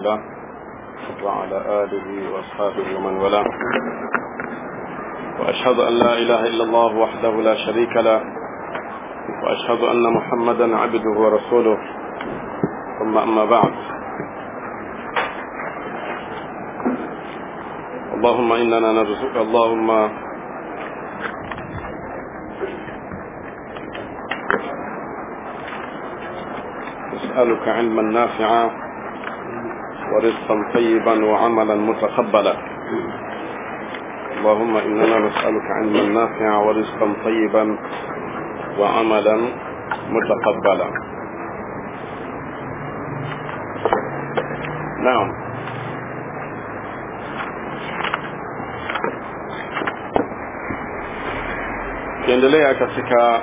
له وعلى آله وأصحابه ومن والاه وأشهد أن لا إله إلا الله وحده لا شريك له وأشهد أن محمدا عبده ورسوله ثم أما بعد اللهم إننا نرزق اللهم نسألك علما نافعا ورزقا طيبا وعملا متقبلا اللهم إننا نسألك علما نافعا ورزقا طيبا وعملا متقبلا نعم kiendelea katika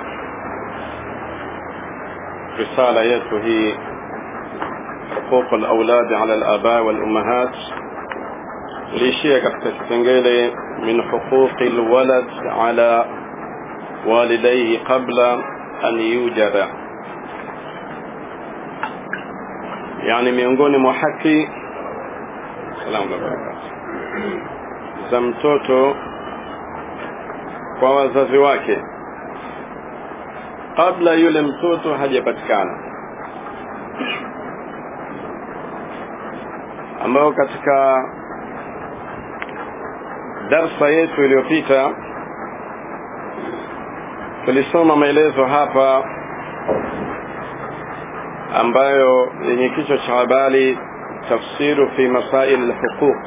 risala yetu hii حقوق الأولاد على الآباء والأمهات ليشيء katika kipengele من حقوق الولد على والديه قبل أن يوجد يعني miongoni mwa haki salamu alaykum za mtoto kwa wazazi wake kabla yule mtoto hajapatikana ambao katika darsa yetu iliyopita tulisoma maelezo hapa ambayo yenye kichwa cha habari tafsiru fi masail alhuquq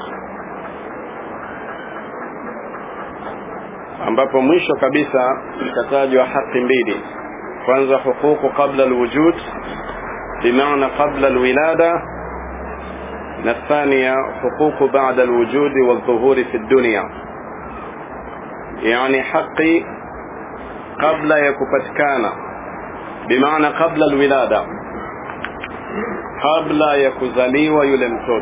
ambapo mwisho kabisa ikatajwa haki mbili kwanza huququ qabla alwujud bimaana qabla alwilada na الثانية حقوق بعد الوجود والظهور في الدنيا يعني حقي قبل يكفتكانا بمعنى قبل الولادة قبل يكزلي ويلمتوت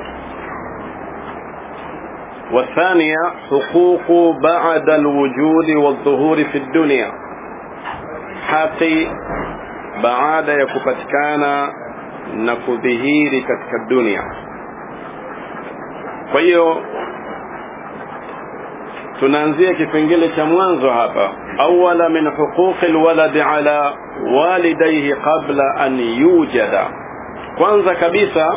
والثانية حقوق بعد الوجود والظهور في الدنيا حقي بعد يكفتكانا نكذهيري كتك الدنيا kwa hiyo tunaanzia kipengele cha mwanzo hapa awala min huquqi alwaladi ala walidayhi qabla an yujada kwanza kabisa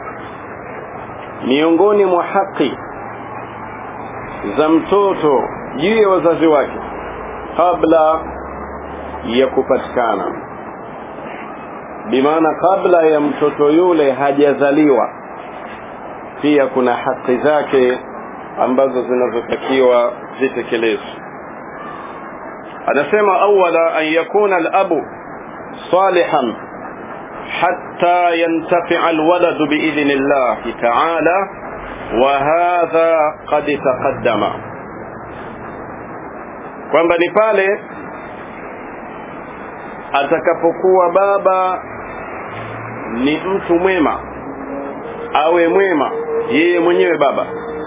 miongoni mwa haki za mtoto juu ya wazazi wake kabla ya kupatikana bimaana kabla ya mtoto yule hajazaliwa pia kuna haki zake ambazo zinazotakiwa zitekelezwe anasema awala an yakuna alabu salihan hatta yantafi'a alwaladu biidhni llahi ta'ala wa hadha qad taqaddama kwamba ni pale atakapokuwa baba ni mtu mwema awe mwema yeye mwenyewe baba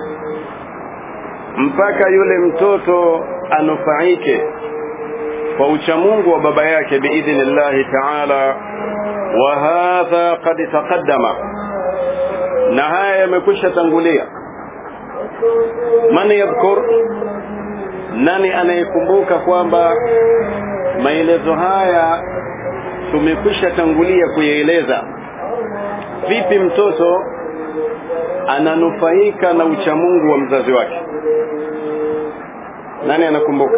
mpaka yule mtoto anufaike kwa uchamungu wa baba yake biidhnillahi taala wa hadha qad taqaddama na haya yamekwisha tangulia man yadhkur nani anayekumbuka kwamba maelezo haya tumekwisha tangulia kuyaeleza vipi mtoto ananufaika na uchamungu wa mzazi wake nani anakumbuka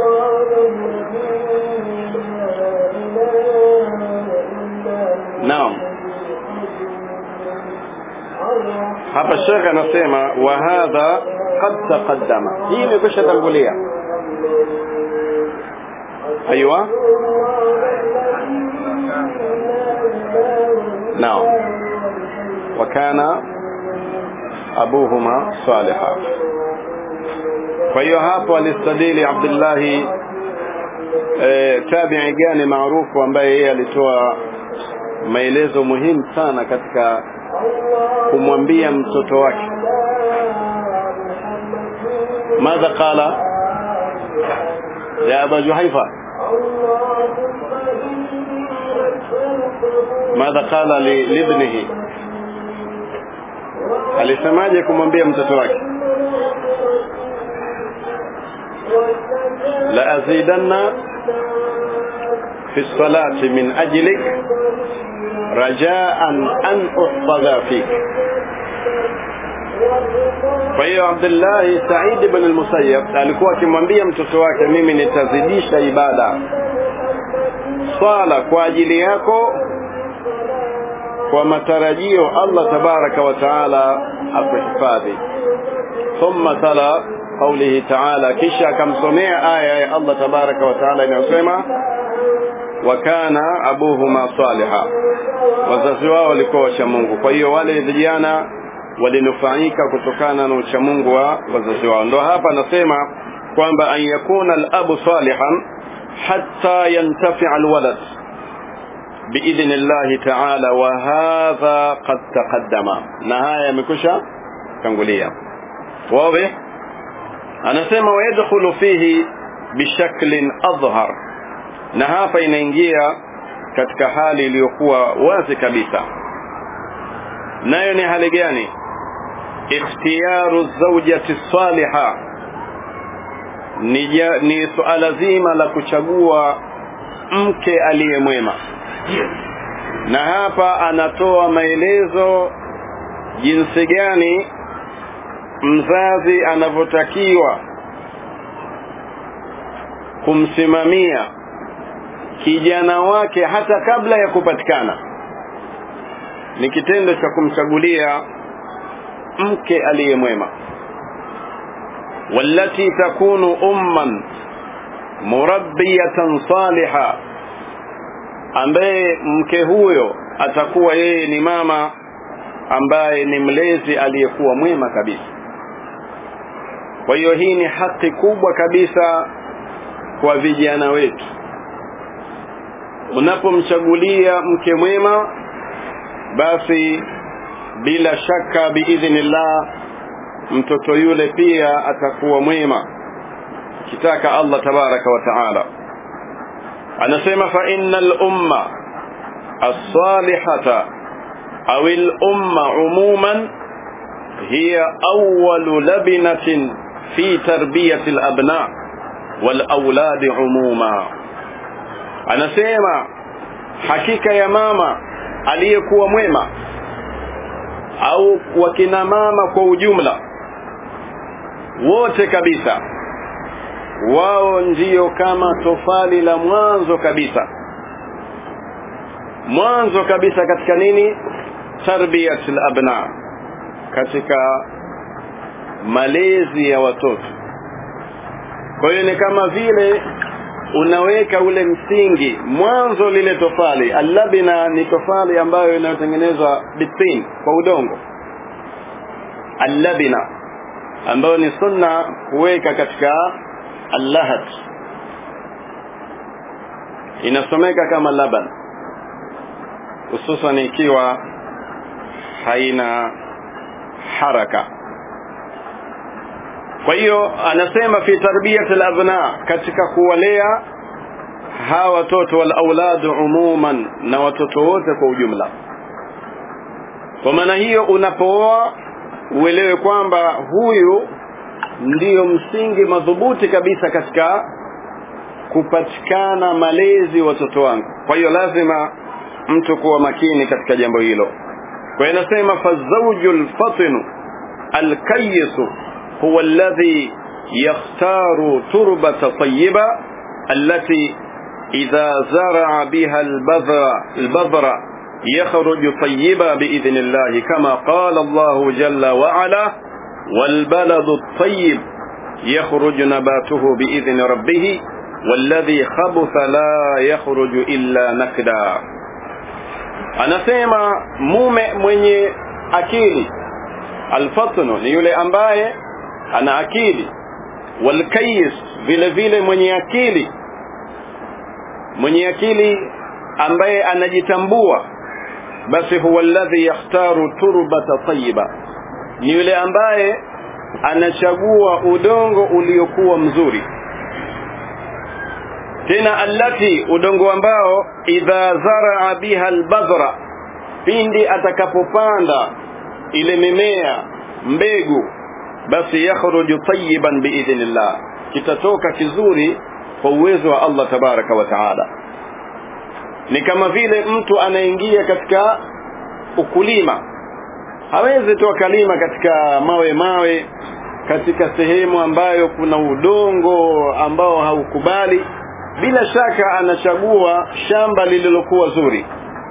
naam hapa shekhe anasema wa hadha qad taqaddama hii imekwisha tangulia ايوه نعم وكان أبوهما صالحا فهي hapo alistadili Abdullahi e, tabi'i gani maarufu ambaye yeye alitoa maelezo muhimu sana katika kumwambia mtoto wake madha qala ya aba juhaifa ماذا قال ل- لابنه alisemaje kumwambia mtoto wake la azidanna fi salati min ajlik rajaan an uhfadha fik kwa hiyo abdullahi said ibn al-musayyab alikuwa akimwambia mtoto wake mimi nitazidisha ibada swala kwa ajili yako kwa matarajio Allah tabaraka wa taala akuhifadhi thumma tala qawlihi taala kisha akamsomea aya ya Allah tabaraka wa taala inayosema wa kana abuhuma saliha wazazi wao walikuwa wacha Mungu kwa hiyo wale vijana walinufaika kutokana na uchamungu wa wazazi wao ndo hapa anasema kwamba an yakuna al-abu salihan hatta yantafi'a al-walad باذن الله تعالى وهذا قد تقدم نهايه يمكشا tangulia واضح anasema ويدخل فيه بشكل اظهر na hapa inaingia katika hali iliyokuwa wazi kabisa nayo ni hali gani ikhtiyaru zawjati saliha ni, ni suala zima la kuchagua mke aliyemwema na hapa anatoa maelezo jinsi gani mzazi anavyotakiwa kumsimamia kijana wake hata kabla ya kupatikana ni kitendo cha kumchagulia mke aliyemwema wallati takunu umman murabbiyatan saliha ambaye mke huyo atakuwa yeye ni mama ambaye ni mlezi aliyekuwa mwema kabisa kwa hiyo hii ni haki kubwa kabisa kwa vijana wetu unapomchagulia mke mwema basi bila shaka biidhnillah mtoto yule pia atakuwa mwema kitaka Allah tabaraka wa taala anasema fa innal umma as-salihata aw al-umma umuman hiya awwalu labinatin fi tarbiyati al-abna wal awlad umuma anasema hakika ya mama aliyekuwa mwema au wakina mama kwa ujumla wote kabisa wao ndiyo kama tofali la mwanzo kabisa mwanzo kabisa katika nini tarbiyat abna katika malezi ya watoto kwa hiyo ni kama vile unaweka ule msingi mwanzo lile tofali allabina ni tofali ambayo inayotengenezwa bitin kwa udongo allabina ambayo ni sunna kuweka katika allahat inasomeka kama laban hususan ikiwa haina haraka kwa hiyo anasema fi tarbiyat al-abna katika kuwalea hawa watoto wal auladu umuman na watoto wote kwa ujumla kwa maana hiyo unapooa uelewe kwamba huyu ndiyo msingi madhubuti kabisa katika kupatikana malezi watoto wangu kwa hiyo lazima mtu kuwa makini katika jambo hilo kwa hiyo inasema fazawju lfatinu alkayisu huwa alladhi yakhtaru turbata tayiba allati idha zaraa biha albadhra albadhra يخرج طيبا بإذن الله كما قال الله جل وعلا والبلد الطيب يخرج نباته بإذن ربه والذي خبث لا يخرج إلا نكدا anasema mume mwenye akili alfatnu ni yule ambaye ana akili walkayis vile vile mwenye akili mwenye akili ambaye anajitambua basi huwa alladhi yakhtaru turbata tayyiba ni yule ambaye anachagua udongo uliokuwa mzuri tena allati udongo ambao idha zaraa biha albadhra pindi atakapopanda ile mimea mbegu basi yakhruju tayyiban biidhnillah kitatoka kizuri kwa uwezo wa Allah tabaraka wa taala ni kama vile mtu anaingia katika ukulima hawezi tu akalima katika mawe mawe katika sehemu ambayo kuna udongo ambao haukubali bila shaka anachagua shamba lililokuwa zuri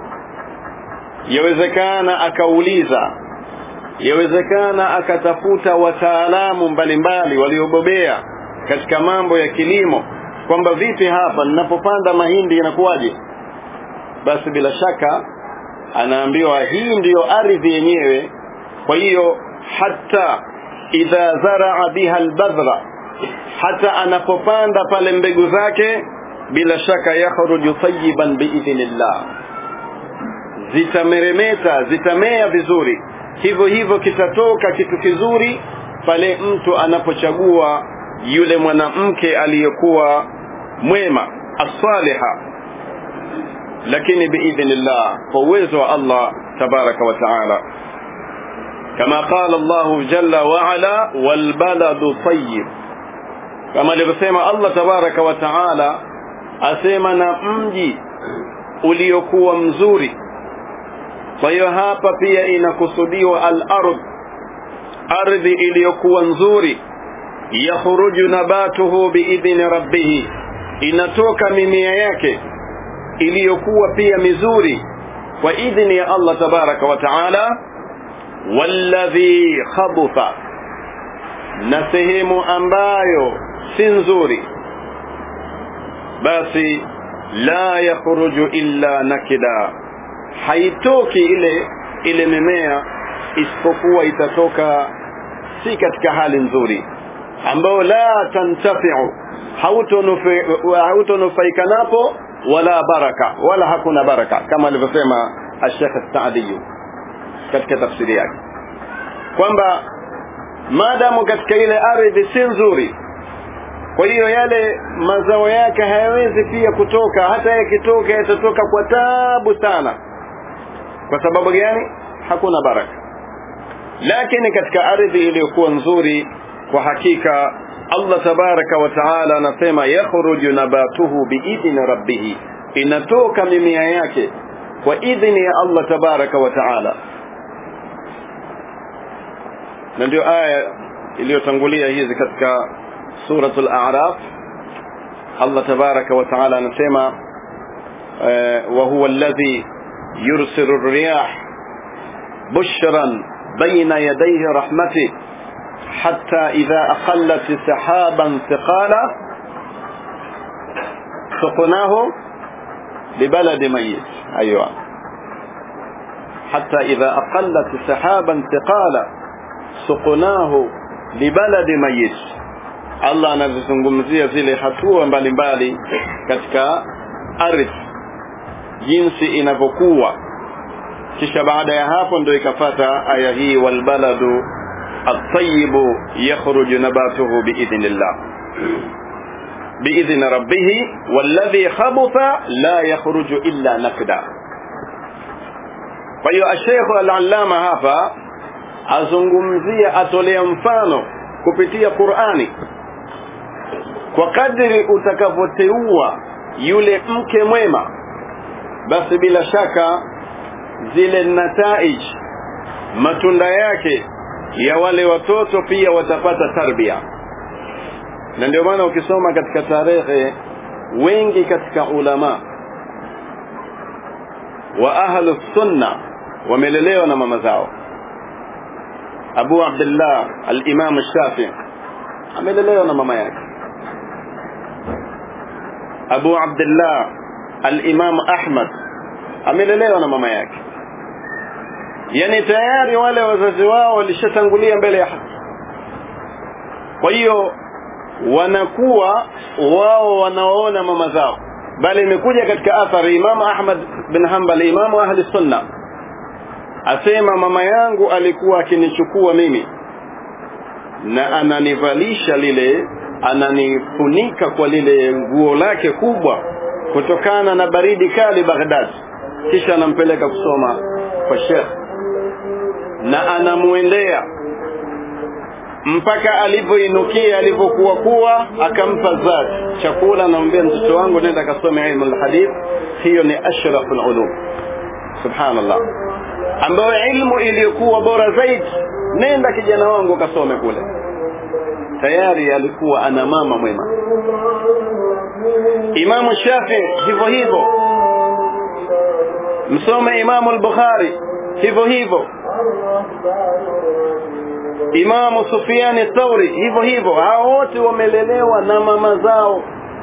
yawezekana akauliza yawezekana akatafuta wataalamu mbalimbali waliobobea katika mambo ya kilimo kwamba vipi hapa ninapopanda mahindi inakuwaje basi bila shaka anaambiwa hii ndiyo ardhi yenyewe kwa hiyo hata idha zaraa biha albadhra hata anapopanda pale mbegu zake bila shaka yakhruju tayyiban biidhnillah zitameremeta zitamea vizuri hivyo hivyo kitatoka kitu kizuri pale mtu anapochagua yule mwanamke aliyekuwa mwema asaliha lakini biidhnillah kwa uwezo wa Allah tabaraka wa taala kama qala Allah jalla wa ala wal baladu tayyib kama alivyosema Allah tabaraka wa taala asema na mji uliokuwa mzuri kwa hiyo hapa pia inakusudiwa al-ardh ardhi iliyokuwa nzuri yakhruju nabatuhu biidhni rabbih inatoka mimea yake iliyokuwa pia mizuri kwa idhni ya Allah tabaraka wa taala walladhi khabutha na sehemu ambayo si nzuri basi la yakhruju illa nakida haitoki ile ile mimea isipokuwa itatoka si katika hali nzuri ambayo la tantafiu hautonufaika napo wala baraka wala hakuna baraka kama alivyosema Sheikh Saadi katika tafsiri yake kwamba maadamu katika ile ardhi si nzuri kwa hiyo yale mazao yake hayawezi pia kutoka hata yakitoka yatatoka kwa tabu sana kwa sababu gani hakuna baraka lakini katika ardhi iliyokuwa nzuri kwa hakika Allah tabaraka wa taala anasema yakhruju nabatuhu biidhni rabbih inatoka mimea yake kwa idhni ya Allah tabaraka wa taala na ndio aya iliyotangulia hizi katika suratul a'raf Allah tabaraka wa taala anasema wa huwa alladhi yursilu ar-riyah bushran bayna yadayhi rahmatihi حتى إذا أقلت سحابا ثقالا سقناه لبلد ميت أيوة حتى إذا أقلت سحابا ثقالا سقناه لبلد ميت Allah anazizungumzia zile hatua mbalimbali katika ardhi jinsi inavyokuwa kisha baada ya hapo ndio ikafata aya hii walbaladu الطيب يخرج نباته بإذن الله بإذن ربه والذي خبث لا يخرج إلا نكدا kwa hiyo ashekhu al-allama hapa azungumzia atolea mfano kupitia Qur'ani kwa kadri utakavyoteua yule mke mwema basi bila shaka zile nataij matunda yake ya wale watoto pia watapata tarbia na ndio maana ukisoma katika tarehe wengi katika ulama wa ahlu sunna wamelelewa na mama zao Abu Abdullah al-Imam Shafi amelelewa na mama yake Abu Abdullah al-Imam Ahmad amelelewa na mama yake yani tayari wale wazazi wao walishatangulia mbele ya haki kwa hiyo wanakuwa wao wanaoona mama zao bali imekuja katika athari Imam Ahmad bin Hanbal Imam ahli sunna asema mama yangu alikuwa akinichukua mimi na ananivalisha lile ananifunika kwa lile nguo lake kubwa kutokana na baridi kali Baghdad kisha anampeleka kusoma kwa Sheikh na anamuendea mpaka alivyoinukia alivyokuwa kuwa akampa zati chakula anamwambia mtoto wangu nenda kasome ilmu lhadith hiyo ni ashrafu lulum subhanallah ambayo ilmu iliyokuwa bora zaidi nenda kijana wangu kasome kule tayari alikuwa ana mama mwema imamu shafii hivyo hivyo msome imamu al-bukhari hivyo hivyo imamu sufiani thauri hivyo hivyo hao wote wamelelewa na mama zao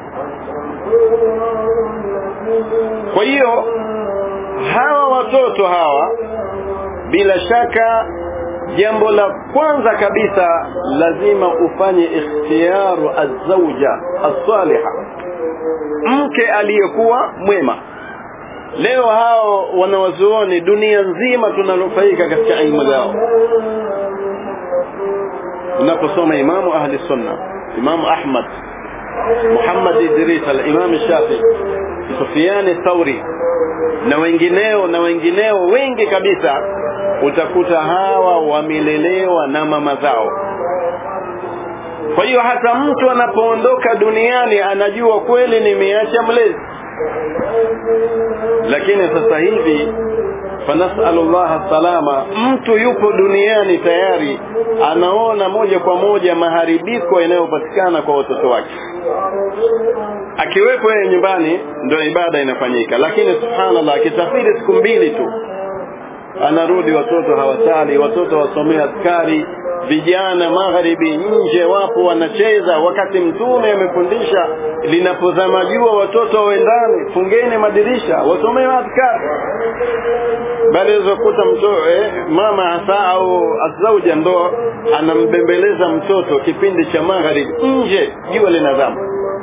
kwa hiyo hawa watoto hawa bila shaka jambo la kwanza kabisa lazima ufanye ikhtiyaru azauja as-saliha mke aliyekuwa mwema leo hao wanawazuoni dunia nzima tunanufaika katika ilmu zao unaposoma imamu ahli sunna imamu ahmad muhammad idris al-imam shafi sufiani thauri na wengineo na wengineo wengi kabisa utakuta hawa wamelelewa na mama zao kwa hiyo hata mtu anapoondoka duniani anajua kweli nimeacha mlezi lakini sasa hivi fanasalu llaha salama mtu yupo duniani tayari anaona moja kwa moja maharibiko yanayopatikana kwa watoto wake akiwepo yeye nyumbani ndio ibada inafanyika lakini subhanallah akisafiri siku mbili tu anarudi watoto hawasali watoto wasomea askari vijana magharibi nje wapo wanacheza wakati mtume amefundisha linapozama jua watoto wawe ndani fungeni madirisha wasomee askari bali zokuta mto eh, mama hasa au azauja ndo anambembeleza mtoto kipindi cha magharibi nje jua linazama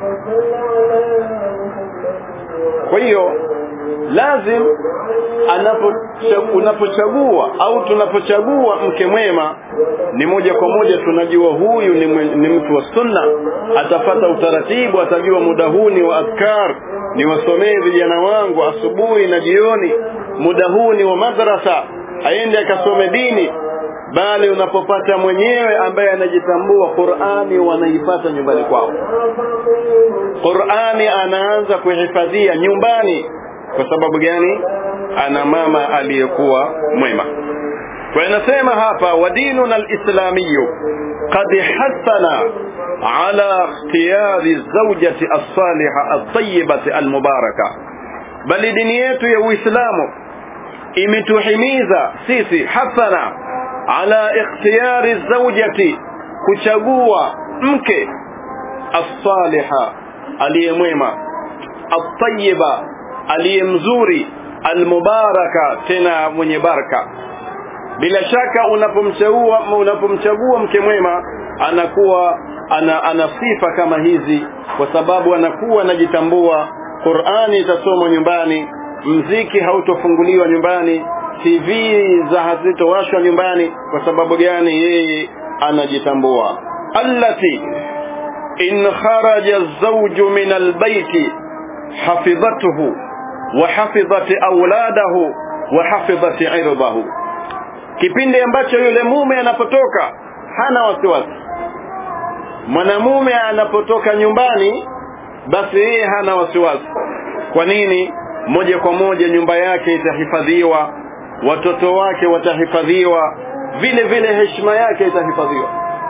kwa hiyo lazim anapo unapochagua au tunapochagua mke mwema ni moja kwa moja tunajua huyu ni, mwe, ni mtu wa sunna atafata utaratibu atajua muda huu ni wa adkar ni wasomee vijana wangu asubuhi na jioni muda huu ni wa madrasa aende akasome dini bali unapopata mwenyewe ambaye anajitambua Qur'ani wanaipata nyumbani kwao Qur'ani anaanza kuhifadhia nyumbani kwa sababu gani ana mama aliyekuwa mwema kwa inasema hapa wadinuna alislamiyu qad hassana ala ikhtiyari zawjati as-saliha at-tayyibati al-mubaraka bali dini yetu ya Uislamu imetuhimiza sisi hasana ala ikhtiyari zawjati kuchagua mke as-saliha aliyemwema at-tayyiba aliyemzuri almubaraka tena mwenye baraka bila shaka unapomchagua unapomchagua mke mwema anakuwa ana, ana sifa kama hizi kwa sababu anakuwa anajitambua Qur'ani itasomwa nyumbani mziki hautofunguliwa nyumbani TV za hazitowashwa nyumbani kwa sababu gani yeye anajitambua allati in kharaja az-zawju min al-bayti hafidhatuhu wa hafidhat auladahu wa hafidhat irdahu kipindi ambacho yule mume anapotoka hana wasiwasi mwanamume anapotoka nyumbani basi yeye hana wasiwasi kwa nini moja kwa moja nyumba yake itahifadhiwa watoto wake watahifadhiwa vile vile heshima yake itahifadhiwa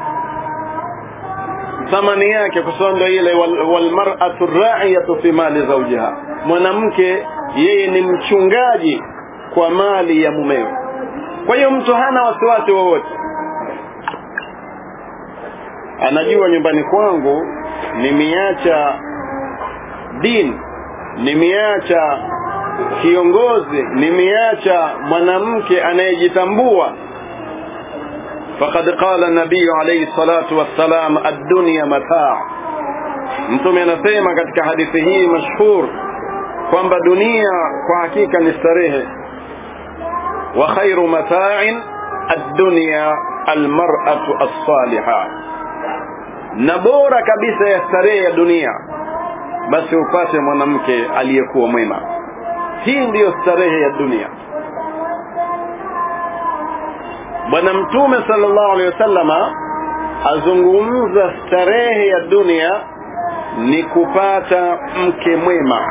thamani yake kwa sababu ile walmar'atu wal ra'iyatu fi mali zawjiha mwanamke yeye ni mchungaji kwa mali ya mumewe kwa hiyo mtu hana wasiwasi wowote anajua nyumbani kwangu nimeacha dini nimeacha kiongozi nimeacha mwanamke anayejitambua فقد قال النبي عليه الصلاة والسلام الدنيا متاع mtume anasema katika hadithi hii mashhur kwamba dunia kwa hakika ni starehe wa khairu mata'in ad-dunya al-mar'atu as-salihah na bora kabisa ya starehe ya dunia basi upate mwanamke aliyekuwa mwema hii ndiyo starehe ya dunia bwana mtume sallallahu alaihi wasallama azungumza starehe ya dunia ni kupata mke mwema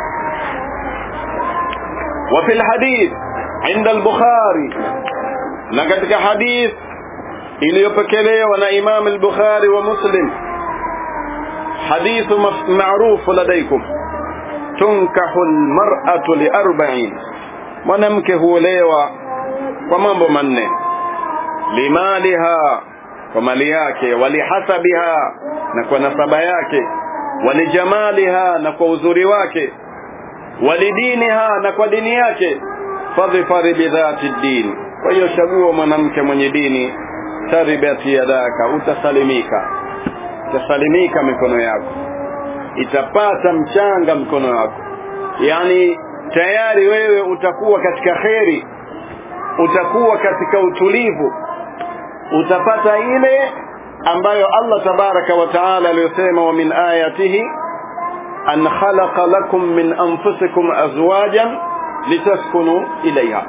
وفي الحديث عند البخاري na katika hadith iliyopokelewa na Imam al-Bukhari wa Muslim hadithu maarufu ladaikum tunkahu al-mar'atu li arba'in mwanamke huolewa kwa mambo manne limaliha kwa mali yake walihasabiha na kwa nasaba yake walijamaliha na kwa uzuri wake walidiniha na kwa dini yake fadhfari bidhati din kwa hiyo chagua mwanamke mwenye dini taribati yadaka utasalimika itasalimika mikono yako itapata mchanga mkono wako yani tayari wewe utakuwa katika kheri utakuwa katika utulivu utapata ile ambayo Allah tabaraka wa taala aliyosema wa min ayatihi an khalaqa lakum min anfusikum azwajan litaskunu ilayha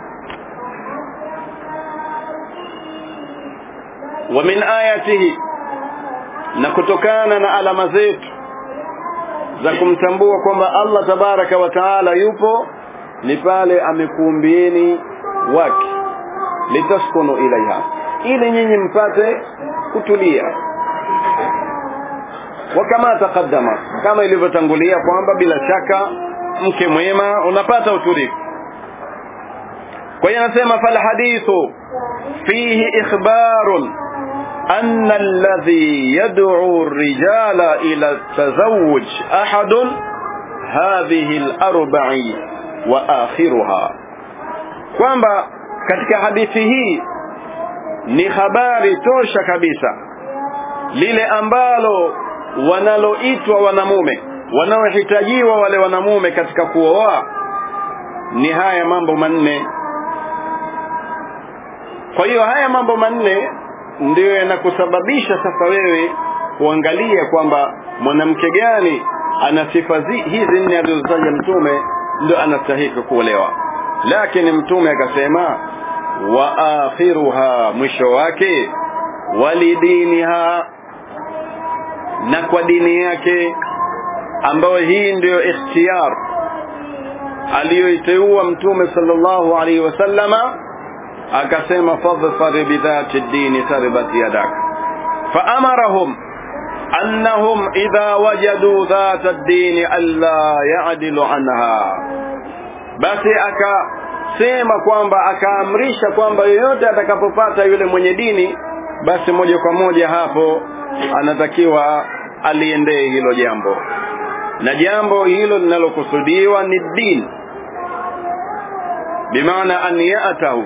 wa min ayatihi na kutokana na alama zetu za kumtambua kwamba Allah tabaraka wa taala yupo ni pale amekuumbieni wake litaskunu ilaiha ili nyinyi mpate kutulia wa kama taqaddama kama ilivyotangulia kwamba bila shaka mke mwema unapata utulivu kwa hiyo anasema fal hadithu fihi ikhbarun أن الذي يدعو الرجال إلى التزوج أحد هذه الأربع وآخرها kwamba katika hadithi hii ni habari tosha kabisa lile ambalo wanaloitwa wanamume wanaohitajiwa wale wanamume katika kuoa ni haya mambo manne kwa hiyo haya mambo manne ndiyo yanakusababisha sasa wewe kuangalia kwamba mwanamke gani ana sifa hizi nne alizotaja mtume ndio anastahili kuolewa lakini mtume akasema wa akhiruha mwisho wake walidiniha na kwa dini yake ambayo hii ndiyo ikhtiyar aliyoiteua mtume sallallahu alaihi wasallama akasema fadhfar bidhati dini taribat yadak faamarahum annahum idha wajadu dhata dini alla yadilu anha basi akasema kwamba akaamrisha kwamba yoyote atakapopata yule mwenye dini basi moja kwa moja hapo anatakiwa aliendee hilo jambo na jambo hilo linalokusudiwa ni dini bimaana an yatahu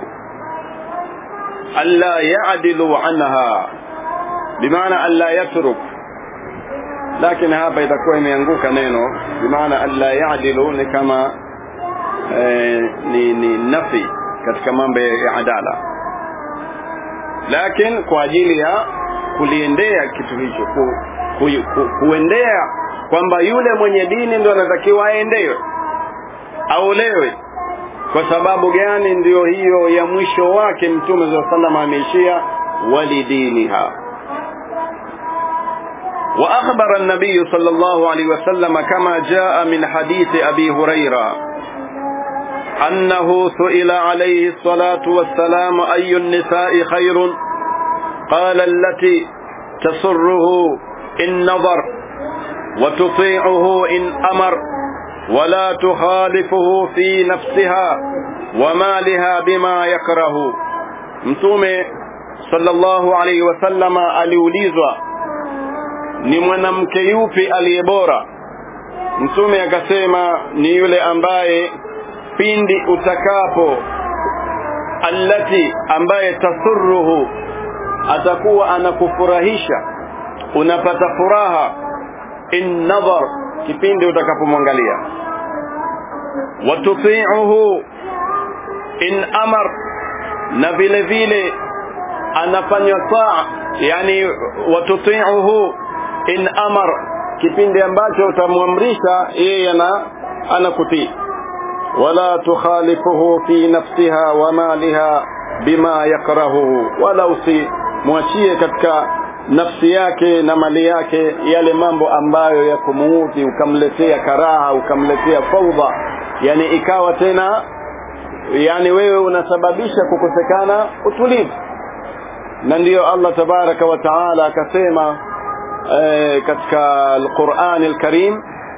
ألا يعدلوا عنها بمعنى ألا يترك لكن hapa itakuwa imeanguka neno bimaana alla yadilu ni kama eh, ni, ni nafi katika mambo ya adala lakini kwa ajili ya kuliendea kitu hicho ku, ku, ku, kuendea kwamba yule mwenye dini ndo anatakiwa aendewe aolewe kwa sababu gani ndiyo hiyo ya mwisho wake mtume za sallam ameishia walidiniha واخبر النبي صلى الله عليه وسلم كما جاء من حديث ابي هريره انه سئل عليه الصلاه والسلام اي النساء خير قال التي تسره ان نظر وتطيعه ان امر ولا تخالفه في نفسها ومالها بما يكره mtume sallallahu alaihi wasallama aliulizwa ni mwanamke yupi aliye bora mtume akasema ni yule ambaye pindi utakapo allati ambaye tasurruhu atakuwa anakufurahisha unapata furaha in nadhar kipindi utakapomwangalia watuti'uhu in amar na vile vile anafanywa taa yani watuti'uhu in amar kipindi ambacho utamwamrisha yeye ana anakutii wala tukhalifuhu fi nafsiha wa maliha bima yakrahuhu wala usimwachie katika nafsi yake na mali yake yale mambo ambayo ya kumuudhi ukamletea karaha ukamletea faudha yani ikawa tena yani wewe unasababisha kukosekana utulivu na ndiyo Allah tabaraka wa taala akasema e, katika Al-Qur'an Al-Karim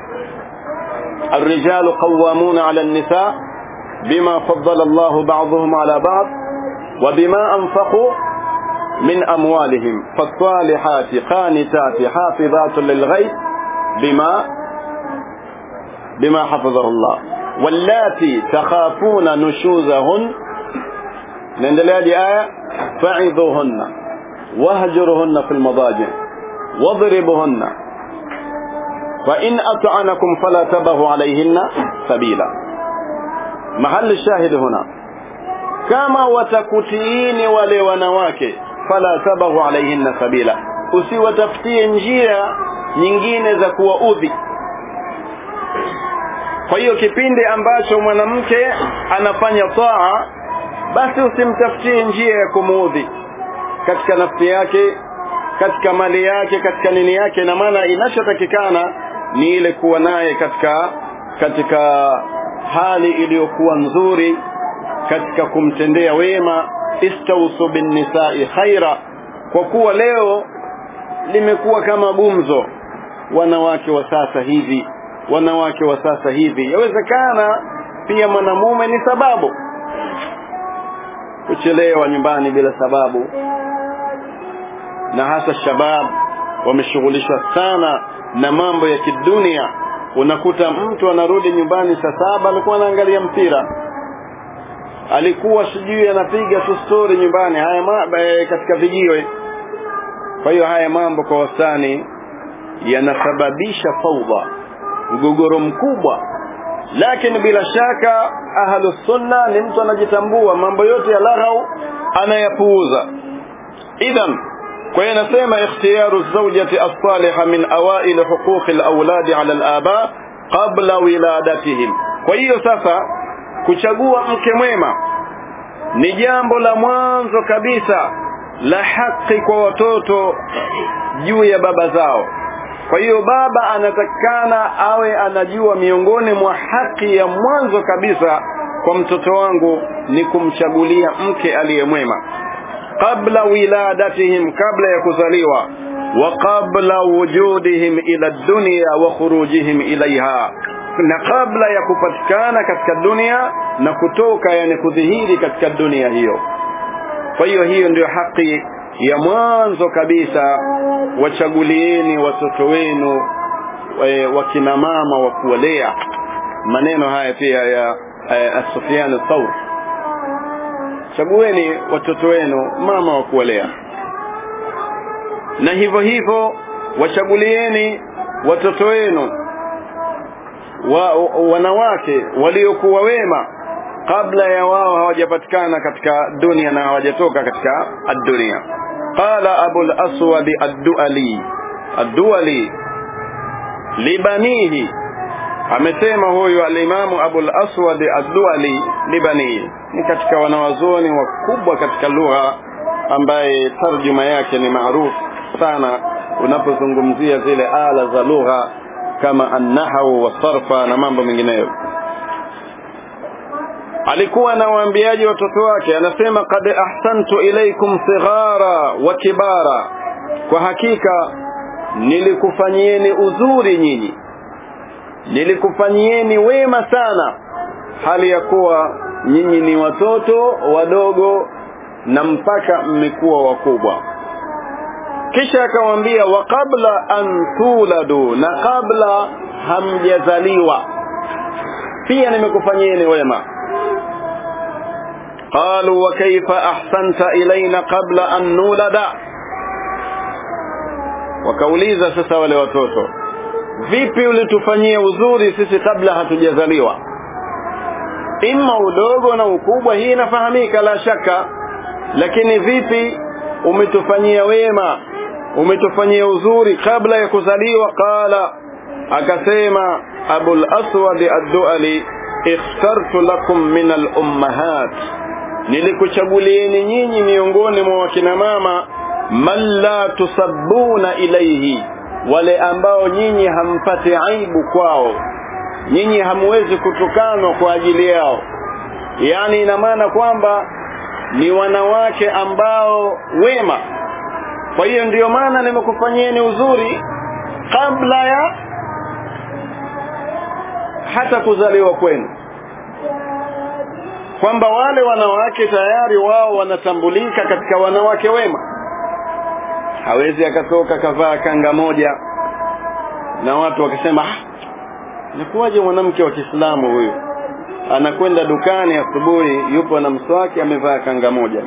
الرجال قوامون على النساء بما فضل الله بعضهم على بعض وبما أنفقوا من أموالهم فالصالحات قانتات حافظات للغيب بما بما حفظ الله واللاتي تخافون نشوزهن نندلها دي آية فعظوهن واهجرهن في المضاجع واضربهن فإن أطعنكم فلا تبغوا عليهن سبيلا محل الشاهد هنا kama watakutiini wale wanawake fala tabaghu alaihinna sabila usiwatafutie njia nyingine za kuwaudhi kwa hiyo kipindi ambacho mwanamke anafanya taa basi usimtafutie njia ya kumuudhi katika nafsi yake katika mali yake katika nini yake na maana inachotakikana ni ile kuwa naye katika katika hali iliyokuwa nzuri katika kumtendea wema istausu bin nisai khaira kwa kuwa leo limekuwa kama gumzo wanawake wa sasa hivi wanawake wa sasa hivi yawezekana pia mwanamume ni sababu kuchelewa nyumbani bila sababu na hasa shabab wameshughulishwa sana na mambo ya kidunia unakuta mtu anarudi nyumbani saa saba alikuwa anaangalia mpira alikuwa sijui anapiga tu story nyumbani haya ma, e, katika vijiwe kwa hiyo haya mambo kwa wastani yanasababisha faudha mgogoro mkubwa lakini bila shaka ahlu sunna ni mtu anajitambua mambo yote ya laghau anayapuuza idhan kwa hiyo nasema ikhtiyaru zawjati as-saliha min awail huquq al-awlad ala al-aba qabla wiladatihim kwa hiyo sasa kuchagua mke mwema ni jambo la mwanzo kabisa la haki kwa watoto juu ya baba zao kwa hiyo baba anatakikana awe anajua miongoni mwa haki ya mwanzo kabisa kwa mtoto wangu ni kumchagulia mke aliyemwema qabla wiladatihim kabla ya kuzaliwa wa qabla wujudihim ila dunya wa khurujihim ilaiha na kabla ya kupatikana katika dunia na kutoka yani kudhihiri katika dunia hiyo kwa hiyo hiyo ndio haki ya mwanzo kabisa wachagulieni watoto wenu e, wakina mama wa kuwalea maneno haya pia ya e, Sufyan al-Thawr chagueni watoto wenu mama wa kuwalea na hivyo hivyo wachagulieni watoto wenu wa, wanawake waliokuwa wema kabla ya wao hawajapatikana katika dunia na hawajatoka katika ad-dunia qala abu al-aswad ad-duali ad-duali libanihi amesema huyu al-imamu abu al-aswad ad-duali libanihi ni katika wanawazuoni wakubwa katika lugha ambaye tarjuma yake ni maarufu sana unapozungumzia zile ala za lugha kama an-nahwu was-sarfa na mambo mengineyo alikuwa anawaambiaje watoto wake anasema qad ahsantu ilaikum sighara wa kibara kwa hakika nilikufanyieni uzuri nyinyi nilikufanyieni wema sana hali ya kuwa nyinyi ni watoto wadogo na mpaka mmekuwa wakubwa kisha akamwambia wa qabla an tuladu na kabla hamjazaliwa pia nimekufanyieni wema قالوا وكيف أحسنت إلينا قبل أن نولد wakauliza sasa wale watoto vipi ulitufanyia uzuri sisi kabla hatujazaliwa imma udogo na ukubwa hii inafahamika la shaka lakini vipi umetufanyia wema umetufanyia uzuri kabla ya kuzaliwa qala akasema abul aswad ad-duali ikhtartu lakum min al-ummahat nilikuchagulieni nyinyi miongoni mwa wakina mama man la tusabbuna ilaihi wale ambao nyinyi hampati aibu kwao nyinyi hamwezi kutukanwa kwa ajili yao yani ina maana kwamba ni wanawake ambao wema kwa hiyo ndiyo maana nimekufanyieni uzuri kabla ya hata kuzaliwa kwenu kwamba wale wanawake tayari wao wanatambulika katika wanawake wema hawezi akatoka kavaa kanga moja na watu wakisema ah, nakuwaje mwanamke wa Kiislamu huyu anakwenda dukani asubuhi yupo na mswaki amevaa kanga moja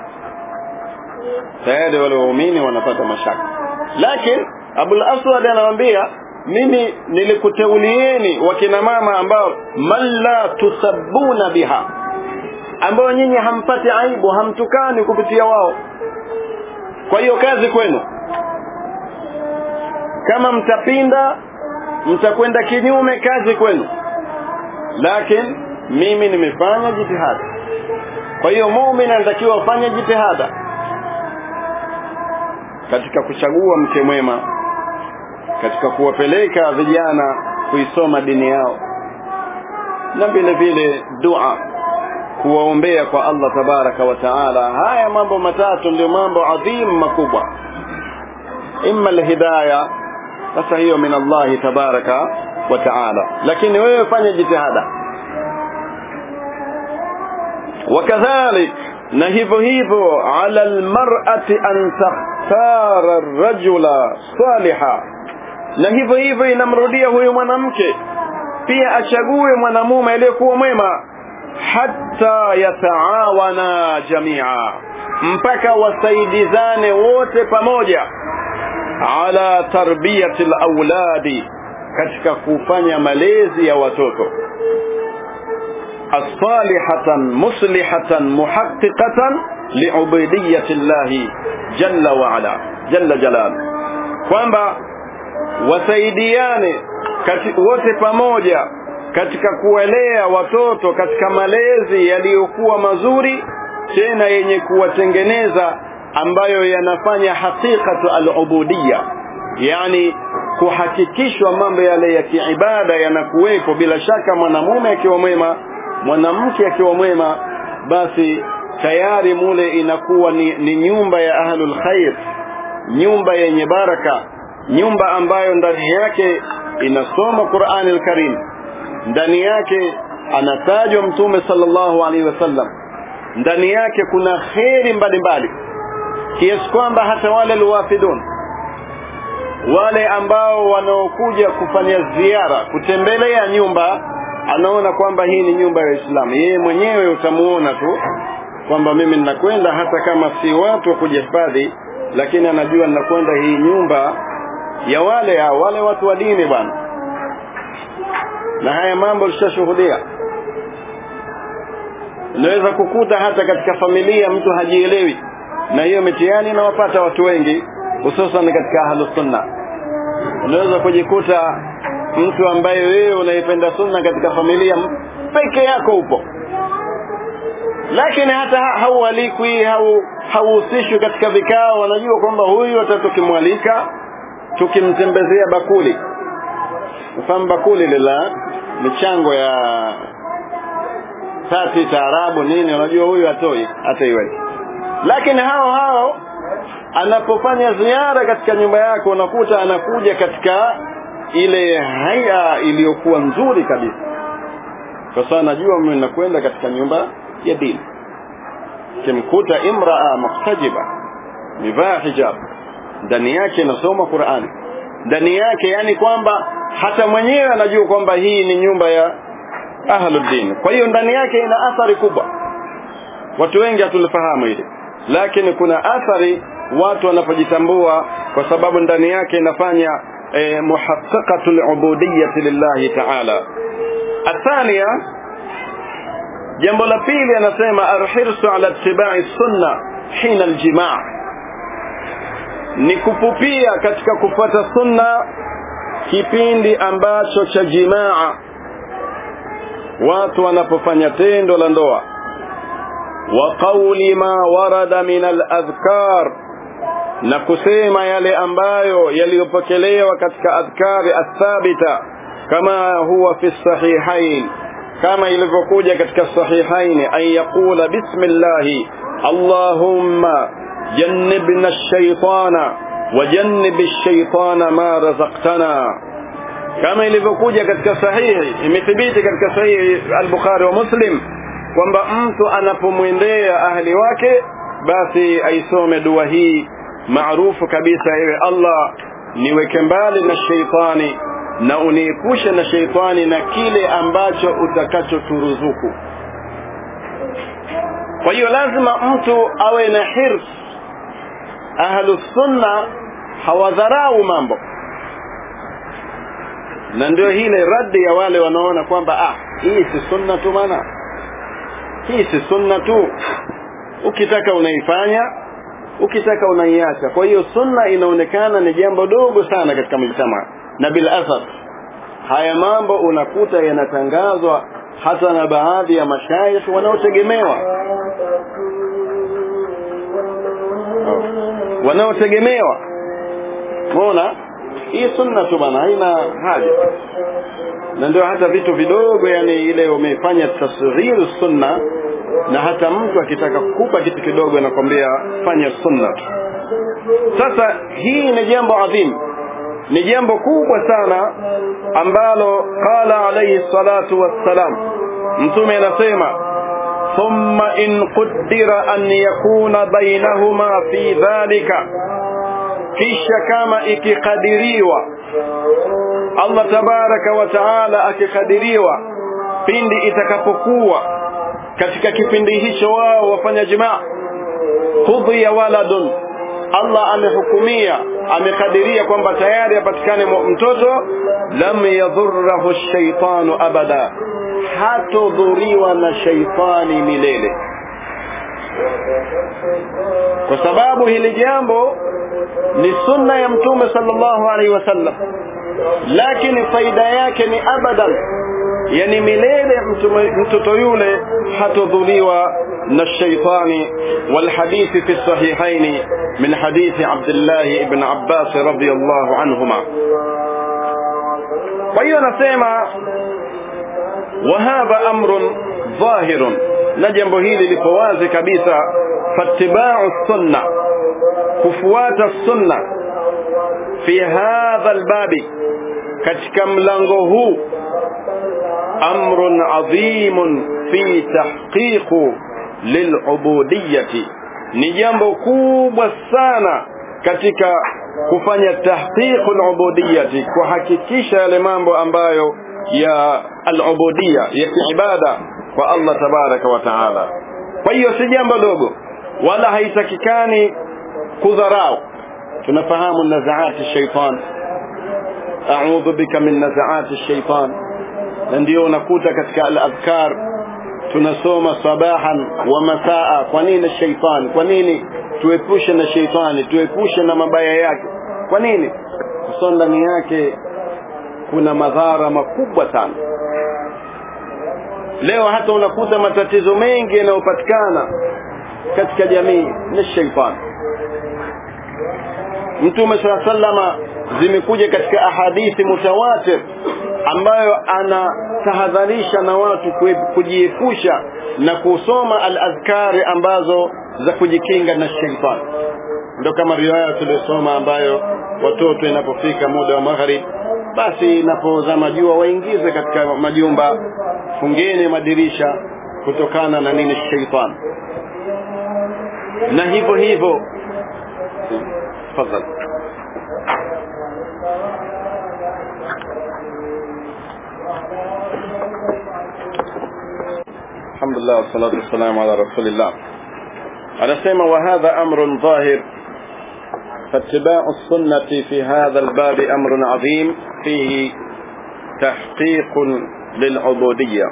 tayari wale waumini wanapata mashaka lakini Abul Aswad anawambia mimi nilikuteulieni wakina mama ambao man la tusabbuna biha ambao nyinyi hampati aibu hamtukani kupitia wao kwa hiyo kazi kwenu kama mtapinda mtakwenda kinyume kazi kwenu lakini mimi nimefanya jitihada kwa hiyo muumini anatakiwa afanye jitihada katika kuchagua mke mwema katika kuwapeleka vijana kuisoma dini yao na vile vile dua kuwaombea kwa Allah tabaraka wa taala haya mambo matatu ndio mambo adhim makubwa imma alhidayah sasa hiyo min Allah tabaraka wa taala lakini wewe fanya jitihada wakadhalik na hivyo hivyo ala almar'ati an takhtara rajula saliha na hivyo hivyo inamrudia huyu mwanamke pia achague mwanamume aliyekuwa mwema hatta yataawana jamia mpaka wasaidizane wote pamoja ala tarbiyati alawladi katika kufanya malezi ya watoto الصالحة مصلحة محققة لعبودية الله جل وعلا جل جلاله kwamba wasaidiane kati, wote pamoja katika kuwalea watoto katika malezi yaliyokuwa mazuri tena yenye kuwatengeneza ambayo yanafanya haqiqatu al-ubudiyya yani kuhakikishwa mambo yale ya kiibada yanakuwepo bila shaka mwanamume akiwa mwema mwanamke akiwa mwema basi tayari mule inakuwa ni, ni nyumba ya ahlul khair nyumba yenye baraka nyumba ambayo ndani yake inasoma Qur'an al-Karim ndani yake anatajwa mtume sallallahu alaihi wasallam ndani yake kuna kheri mbalimbali kiasi kwamba hata wale alwafidun wale ambao wanaokuja kufanya ziara kutembelea nyumba anaona kwamba hii ni nyumba ya Uislamu yeye mwenyewe utamuona tu kwamba mimi ninakwenda hata kama si watu wa kujihifadhi lakini anajua ninakwenda hii nyumba ya wale hao wale watu wa dini bwana na haya mambo lishashuhudia unaweza kukuta hata katika familia mtu hajielewi na hiyo mitihani inawapata watu wengi hususan katika ahlus sunna unaweza kujikuta mtu ambaye wewe unaipenda sunna katika familia peke yako upo lakini hata haualikwi hau hauhusishwi katika vikao wanajua kwamba huyu hata tukimwalika tukimtembezea bakuli mfahamu bakuli lila michango ya tati taarabu nini unajua huyu hatoi hata iwe lakini hao hao anapofanya ziara katika nyumba yako unakuta anakuja katika ile haya iliyokuwa nzuri kabisa kwa sababu najua mimi nakwenda katika nyumba ya dini kimkuta imraa muhtajiba mivaa hijab ndani yake inasoma Qur'ani ndani yake yani kwamba hata mwenyewe anajua kwamba hii ni nyumba ya ahluddin kwa hiyo ndani yake ina athari kubwa watu wengi hatulifahamu hili lakini kuna athari watu wanapojitambua kwa sababu ndani yake inafanya eh, muhaqqaqatu al-ubudiyyah lillahi ta'ala athania jambo la pili anasema arhirsu ala ittiba'i sunna hina aljimaa ni kupupia katika kufuata sunna kipindi ambacho cha jimaa watu wanapofanya tendo la ndoa wa qawli ma warada min al-adhkar na kusema yale ambayo yaliyopokelewa katika adhkari athabita kama huwa fi sahihain kama ilivyokuja katika sahihain an yaqula bismillahi allahumma jannibna ash-shaytana wajannib ash-shaytana ma razaqtana kama ilivyokuja katika sahihi imethibiti katika sahihi al-Bukhari wa Muslim kwamba mtu anapomwendea ahli wake basi aisome dua hii maarufu kabisa ewe Allah niweke mbali na sheitani na uniepushe na sheitani na kile ambacho utakachoturuzuku kwa hiyo lazima mtu awe na hirs ahlu sunna hawadharau mambo na ndio hile raddi ya wale wanaona kwamba ah hii si sunna tu maana hii si sunna tu ukitaka unaifanya ukitaka unaiacha kwa hiyo sunna inaonekana ni jambo dogo sana katika mujtama na bil asaf haya mambo unakuta yanatangazwa hata na baadhi ya mashayikh wanaotegemewa wanaotegemewa umeona hii sunna tu bana haina haja na ndio hata vitu vidogo yani ile umefanya tasghir sunna na hata mtu akitaka kukupa kitu kidogo anakwambia fanya sunna sasa hii ni jambo adhim ni jambo kubwa sana ambalo qala alayhi salatu wassalam mtume anasema thumma in qaddara an yakuna bainahuma fi dhalika kisha kama ikikadiriwa Allah tabaraka wa taala akikadiriwa pindi itakapokuwa katika kipindi hicho wao wafanya jimaa qudhiya waladun Allah amehukumia amekadiria kwamba tayari apatikane mtoto lam yadhurruhu ash-shaytanu abada hatodhuriwa na shaitani milele kwa sababu hili jambo ni sunna ya mtume sallallahu alaihi wasallam lakini faida yake ni abadan yani milele mtoto yule hatodhuliwa na shaitani والحديث في الصحيحين من حديث عبد الله بن عباس رضي الله عنهما وهي نسمع وهذا أمر ظاهر نجم هيلي لفواز كبيسة فاتباع السنة كفوات السنة في هذا الباب katika mlango huu amrun adhimun fi tahqiqu lilubudiyati ni jambo kubwa sana katika kufanya tahqiqu alubudiyati kuhakikisha yale mambo ambayo ya alubudiyya ya kiibada kwa Allah tabaraka wa taala kwa hiyo si jambo dogo wala haitakikani kudharau tunafahamu nazaati shaitan a'udhu bika min nazaati shaitan na ndio unakuta katika al-adhkar tunasoma sabahan wa masaa kwa nini shaitan kwa nini tuepushe na shaitani tuepushe na mabaya yake kwa nini kwa ndani yake kuna madhara makubwa sana leo hata unakuta matatizo mengi yanayopatikana katika jamii ni shaitani mtume saa sallama zimekuja katika ahadithi mutawatir ambayo anatahadharisha na watu kujiepusha na kusoma al-adhkari ambazo za kujikinga na shaitani ndio kama riwaya tuliyosoma ambayo watoto inapofika muda wa magharib basi inapozama jua waingize katika majumba fungeni madirisha kutokana na nini shaitani na hivyo hivyo tafadhali الحمد لله والصلاة والسلام على رسول الله anasema وهذا أمر ظاهر فاتباع السنة في هذا الباب أمر عظيم فيه تحقيق للعبودية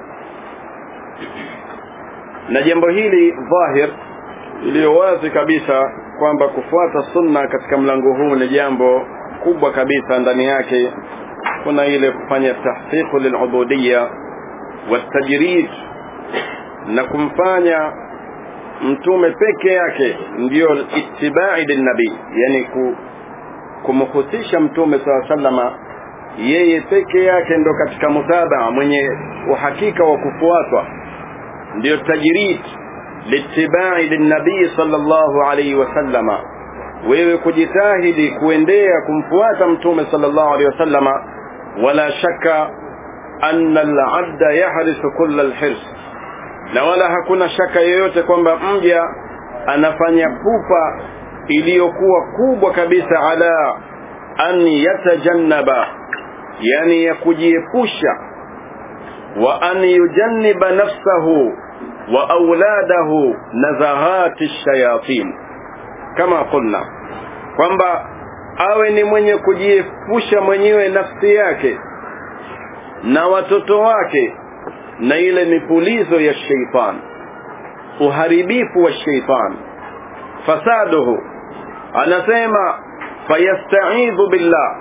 na jambo hili dhahir iliyo wazi kabisa kwamba kufuata sunna katika mlango huu ni jambo kubwa kabisa ndani yake kuna ile kufanya tahqiqu lilubudiyya watajrid na kumfanya mtume peke yake ndiyo ittibai linabii yani ku, kumhusisha mtume saa salama yeye peke yake ndo katika mutabaa mwenye uhakika wa kufuatwa ndiyo tajrid litibai linabii sallallahu alaihi wasallama wewe kujitahidi kuendea kumfuata mtume sallallahu alaihi wasallama wala shaka anna alabda yahrisu kulla alhirs na wala hakuna shaka yoyote kwamba mja anafanya pupa iliyokuwa kubwa kabisa ala an yatajannaba yani ya kujiepusha wa an yujanniba nafsahu wa auladahu nazahati shayatin kama qulna kwamba awe ni mwenye kujiepusha mwenyewe nafsi yake na watoto wake na ile mipulizo ya sheitan uharibifu wa sheitan fasaduhu anasema fayastaidhu billah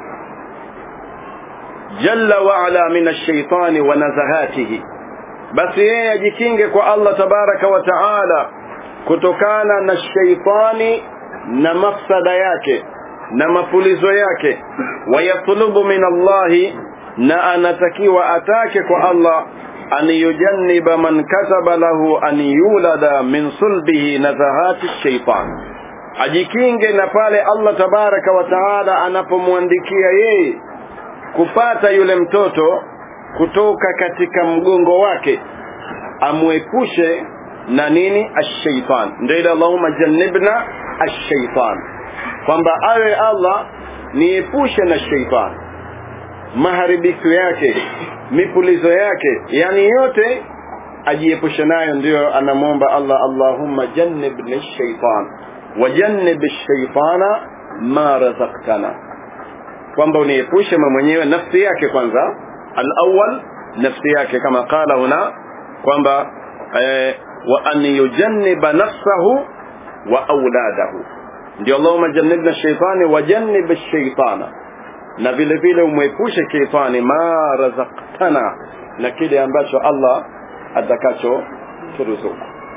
jalla waala min alshaitani wa nazahatihi basi yeye ajikinge kwa allah tabaraka wa taala kutokana na sheitani na mafsada yake na mapulizo yake wayatlubu min allahi na anatakiwa atake kwa allah an yujanniba man kataba lahu an yulada min sulbihi nazahati shaitan ajikinge na pale allah tabaraka wa taala anapomwandikia yeye kupata yule mtoto kutoka katika mgongo wake amwepushe na nini ashaitan ndio ile allahumma jannibna ashaitan kwamba awe allah niepushe na shaitan maharibifu yake mipulizo yake yani yote ajiepushe nayo ndiyo anamwomba allah allahumma jannibni shaitan wajannib shaitana ma razaktana kwamba uniepushe mwenyewe nafsi yake kwanza alawal nafsi yake kama qala huna kwamba eh, wa an yujanniba nafsahu wa auladahu ndio allahumma jannibna shaitani wajannib shaitana na vile vile umwepushe sheitani ma razaktana na kile ambacho allah atakacho turuzuku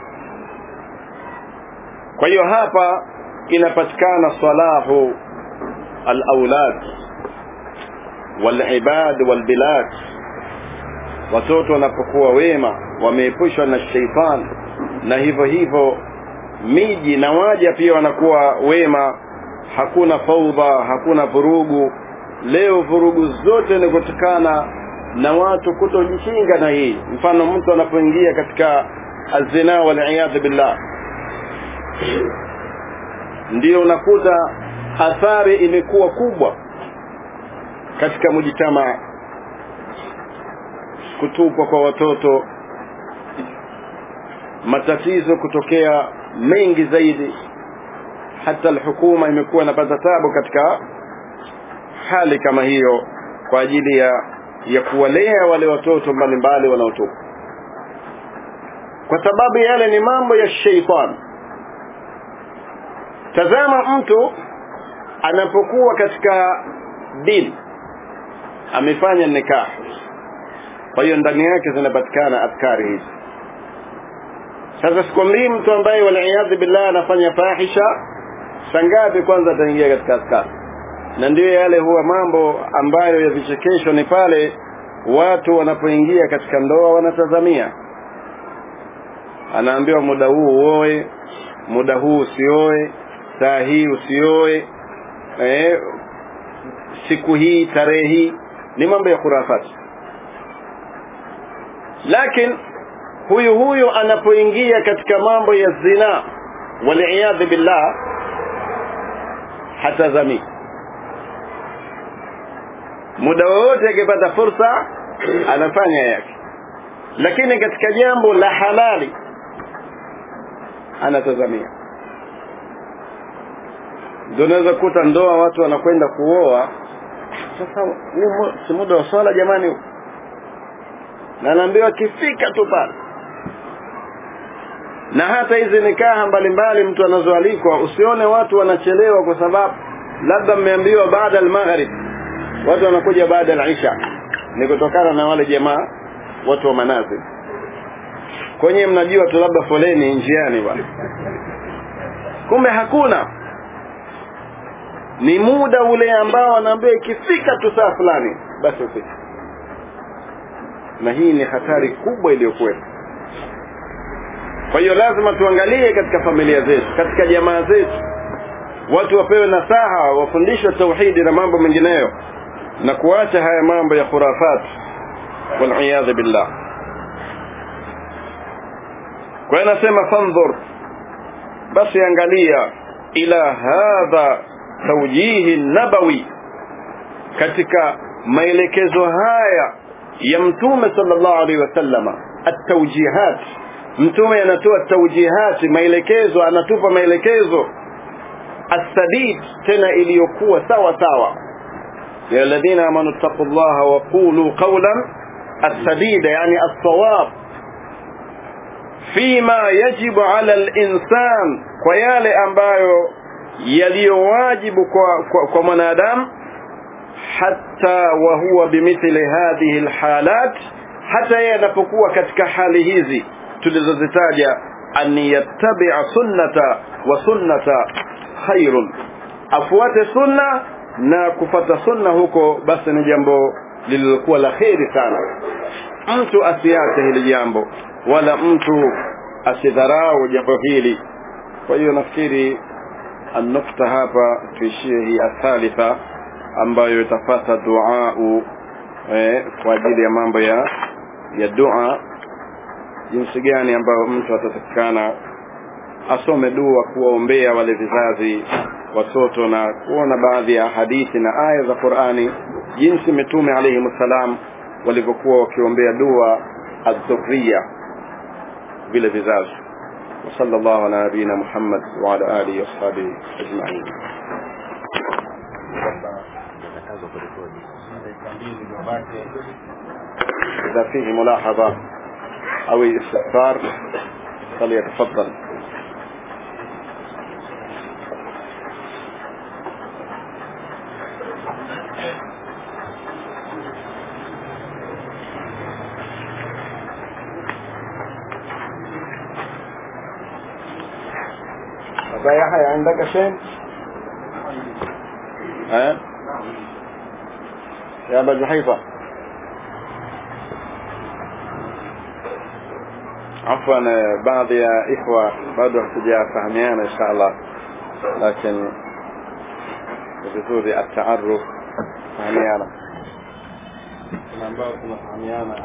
kwa hiyo hapa inapatikana salahu alaulad walibad walbilad watoto wanapokuwa wema wameepushwa na sheitan na hivyo hivyo miji na waja pia wanakuwa wema hakuna faudha hakuna vurugu leo vurugu zote ni kutokana na watu kutojishinga na hii mfano mtu anapoingia katika azina waliyadhu billah ndio unakuta athari imekuwa kubwa katika mujitamaa kutupwa kwa watoto matatizo kutokea mengi zaidi hata alhukuma imekuwa inapata tabu katika hali kama hiyo kwa ajili ya ya kuwalea wale watoto mbalimbali wanaotupwa kwa sababu yale ni mambo ya sheitani tazama mtu anapokuwa katika dini amefanya nikah kwa hiyo ndani yake zinapatikana afkari hizi sasa sikwambii mtu ambaye waliyadhi billah anafanya fahisha sangapi kwanza ataingia katika askari na ndiyo yale huwa mambo ambayo ya vichekesho ni pale watu wanapoingia katika ndoa wanatazamia anaambiwa muda huu uoe muda huu usioe saa hii usioe eh, siku hii tarehe hii ni mambo ya khurafati lakini huyu huyu anapoingia katika mambo ya zina waliyadhi billah hatazamii muda wowote akipata fursa anafanya yake lakini katika jambo la halali anatazamia ndio unaweza kuta ndoa watu wanakwenda kuoa sasa ni si muda wa swala jamani na anaambiwa akifika tu pale na hata hizi nikaha mbalimbali mtu anazoalikwa usione watu wanachelewa kwa sababu labda mmeambiwa baada al-maghrib watu wanakuja baada al-isha ni kutokana na wale jamaa watu wa manazi kwenye mnajua tu labda foleni njiani bwana kumbe hakuna ni muda ule ambao anaambiwa ikifika tu saa fulani basi ufike na hii ni hatari kubwa iliyokuwepo kwa hiyo lazima tuangalie katika familia zetu katika jamaa zetu watu wapewe nasaha wafundishwe tauhidi na mambo mengineyo na kuacha haya mambo ya khurafat waliyadhu billah kwa hiyo nasema fandhur basi angalia ila hadha taujihi nabawi katika maelekezo haya ya mtume sallallahu alaihi wasallama at-tawjihat mtume anatoa tawjihat maelekezo anatupa maelekezo السديد tena iliyokuwa sawa sawa ya alladhina amanu taqullaha wa qulu qawlan السديد يعني الصواب فيما يجب على الإنسان kwa yale ambayo yaliyowajibu kwa, kwa, kwa mwanadamu hata wa huwa bimithli hadhihi alhalat hata yeye anapokuwa katika hali hizi tulizozitaja an yattabi'a sunnata wa sunnata khairun afuate sunna na kufata sunna huko basi ni jambo lililokuwa la kheri sana mtu asiache hili jambo wala mtu asidharau jambo hili kwa hiyo nafikiri النقطة hapa tuishie hii athalitha ambayo itafata duau eh, kwa ajili ya mambo ya ya dua jinsi gani ambayo mtu atatakikana asome dua kuwaombea wale vizazi watoto na kuona baadhi ya hadithi na aya za Qur'ani jinsi mitume alayhi salam walivyokuwa wakiombea dua adh-dhurriya vile vizazi وصلى الله على نبينا محمد وعلى آله وأصحابه أجمعين إذا فيه ملاحظة أو استفسار فليتفضل أبا يحيى عندك شيء؟ ها؟ يا أبا جحيفة عفوا بعض يا إخوة bado hatujafahamiana insha Allah lakini ni vizuri ataaruf fahamiana kuna ambao tunafahamiana